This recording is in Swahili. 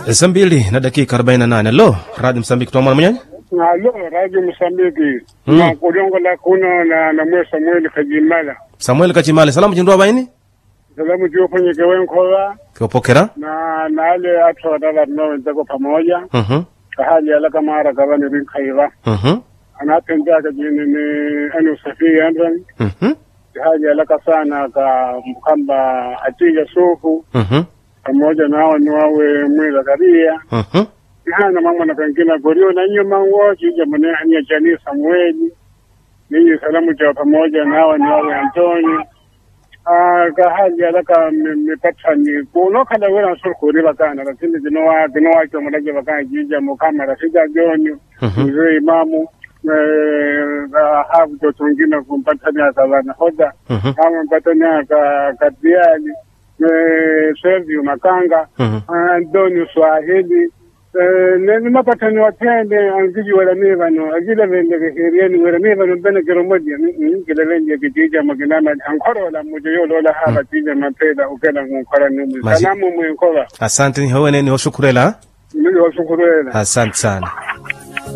saa mbili na dakika 48 lo radio msambiki twa mwana mwenyewe Alo, Radio Msambiki. Mm. Na kulongola kuno na na mwe Samuel Kajimala. samuel kachimale salamu chindwa baini Salamu juu kwenye kewenkola kiopokera na na ale atu wadala no ndako pamoja. Mhm, Kahali ala kama ara kabani rinkaiva. mhm, Anatembea kajini ni anu usafiri andran. mhm, Kahali ala kasana ka mkamba atija sufu. mhm, Pamoja na hao ni wawe mwila karia. mhm. Hana mama na kankina gorio na nyuma ngoji jamani hanya jani Samueli. Ninyi salamu cha pamoja na hawa ni wawe Antoni. Ah kahali alaka mipatani kuno kala wera sur kuri bakana lakini dinowa dinowa cho madaje bakana jija mu kamera sija joni Mhm. mzee imamu eh habu to tungina kumpatani akabana hoda Mhm. ama mpatani aka kadiali eh Sergio Makanga Mhm. Antoni Swahili Eh, neni mapatani watende angiji wala mevano agila vende herieni wala mevano bene kero modi ngila vende kitija maginana ankoro wala mujo yo lola hala tija mapeda ukela ngukora numu Maji- salamu mwenkola asante ni howene ni hoshukurela mili wasukurela asante sana